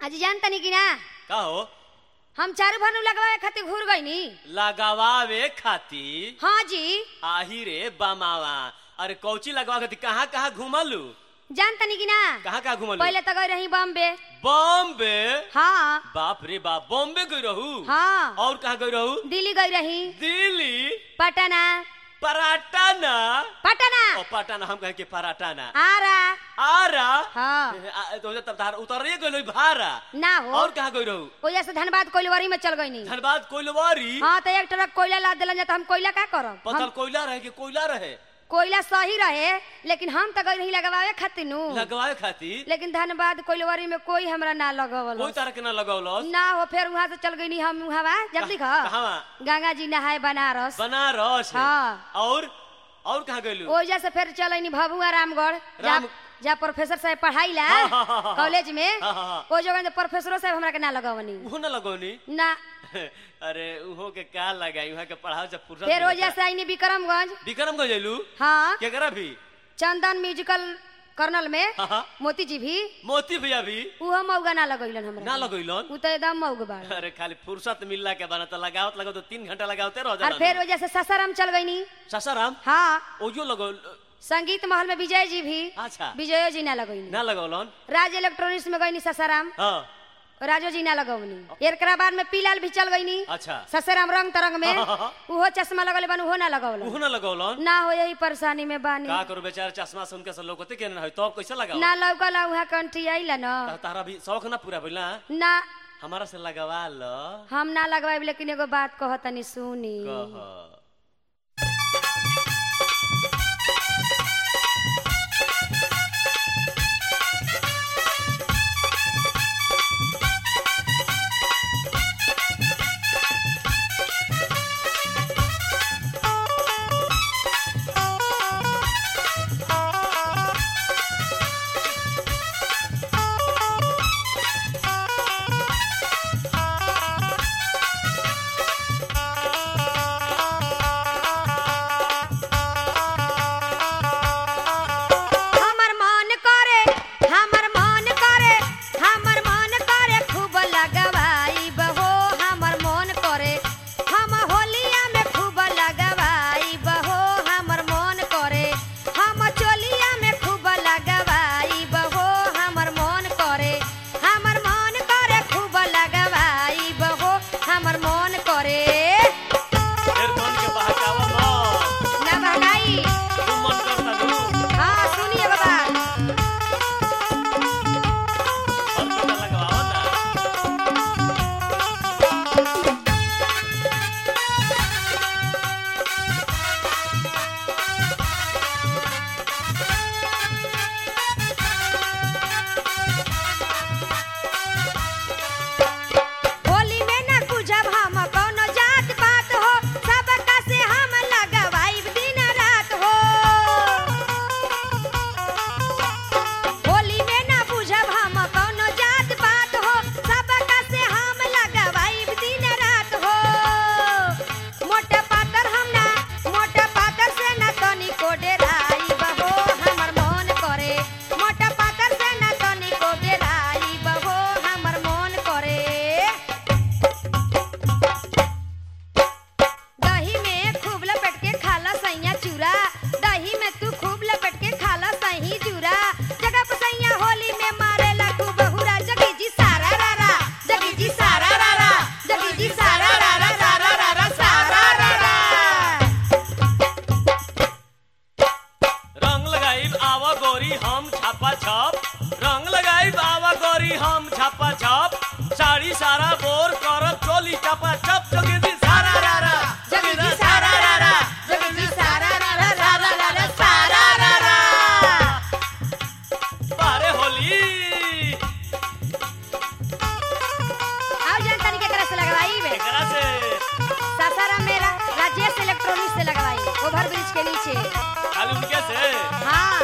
आज जान तनी कि ना का हो हम चारू भानु लगवाए खातिर घूर गईनी लगावावे खातिर हाँ जी आही रे बमावा अरे कौची लगवा खातिर कहाँ कहाँ घुमलू जान तनी कि ना कहाँ कहाँ घुमलू पहले तो गई रही बॉम्बे बॉम्बे हाँ बाप रे बाप बॉम्बे गई रहू हाँ और कहाँ गई रहू दिल्ली गई रही दिल्ली पटना पराटाना पटना ओ पटाना हम कहे के पराटाना आरा आरा हाँ आ, तो तब तार उतरिए गई भारा ना हो और कहाँ गई रहू ओजा से धनबाद कोइलवरी में चल गईनी धनबाद कोइलवारी हाँ तो एक ट्रक कोयला लाद दिलन तो हम कोयला का करब पथल हम कोयला रहे कि कोयला रहे कोयला सही रहे लेकिन हम तो गई रही लगवावे खातिर नु लगवाए खातिर लेकिन धनबाद कोइलवरी में कोई हमरा ना लगवल कोई तरह के ना लगौलस ना हो फिर वहां से चल गई हम वहां जल्दी खा कहवा गंगा जी नहाए बनारस बनारस हाँ। और और कहाँ गइलू ओजा से फिर चलनी भभुआ रामगढ़ जा राम- जा प्रोफेसर साहब पढ़ाई ला हाँ, हाँ, हाँ, हाँ। कॉलेज में हाँ, हाँ, हाँ। ओ जगह प्रोफेसरो साहब हमरा के ना लगवनी उहो ना लगौनी ना अरे उहो के का लगाई वहाँ के पढ़ाओ जब फुर्सत फिर मिलता। ओजा से आईनी विक्रमगंज विक्रम गए जैलू हाँ केकरा भी चंदन म्यूजिकल कर्नल में हाँ, हाँ। मोती जी भी मोती भैया भी उहो मौगा ना लगैलन हमरा ना लगैलन उ तो एकदम मौग बाड़ अरे खाली फुर्सत मिलला के बना तो लगावत लगाओ तो तीन घंटा लगावते रह और जाला फिर वजह से ससाराम चल गईनी ससाराम हाँ ओयो लगौ संगीत महल में विजय जी भी अच्छा विजयो जी ना लगैनी ना लगौलन राज इलेक्ट्रॉनिक्स में गईनी ससाराम हाँ राजो जी ना लगौनी एकरा बाद में पीलाल भी चल गईनी अच्छा ससाराम रंग तरंग में हाँ, हाँ, हाँ। उहो चश्मा लगले बन उहो ना लगौल उहो ना लगौलन ना हो यही परेशानी में बानी का करू बेचारा चश्मा सुन के सब लोगते के ना है तो कैसे लगाओ ना लौकल उहा कंठी आइला न ता- तारा भी शौक ना पूरा भइला ना हमारा से लगवा लो हम ना लगवाइब लेकिन एगो बात कहतनी सुनी कह हमर मन करे हमर मन करे हमर मन करे खूब लगवाइब हो हमर मन करे हम होलिया में खूब लगवाइब हो हमर मन करे हम चोलिया में खूब लगवाइब हो हमर मन करे हमर मन करे खूब लगवाइब हो हमर मन करे फिर मन के बहकावा मत ना बहकाई तू मन करता तू हाँ सुनिए बाबा और पता लगवाओ ना होली में न बुझब हम कौनो जात पात हो सबका से हम लगवाइब दिन रात हो होली में न बुझब हम कौनो जात पात हो सबका से हम लगवाइब दिन रात हो मोटे पातर हम ना मोटे पातर से न तनी को डेराइब हो हमर मन करे मोटे पातर से न तनी को डेराइब हो हमर मन करे दही में खूब लपेट के खाला सैया चूरा दही में तू खूब लपेट के खाला सही चूरा जगह पे सैया होली में मारेला खूब हुरा जगी जी सारा रारा जगी जी सारा रारा जगी जी सारा रारा सारा रारा सारा रारा रंग लगाइब आवा गोरी हम छापा छाप रंग लगाइब आवा गोरी हम छापा छाप साड़ी सारा बोर करब चोली चपा चप चोगी दी सारा रारा जगी जी सारा रारा जगी जी सारा रारा रारा रारा सारा रारा बारे होली आओ जान तनी के तरह से लगवाई बे एकरा से सासाराम मेरा राजेश इलेक्ट्रॉनिक्स से लगवाई ओवर ब्रिज के नीचे खाली उनके से हाँ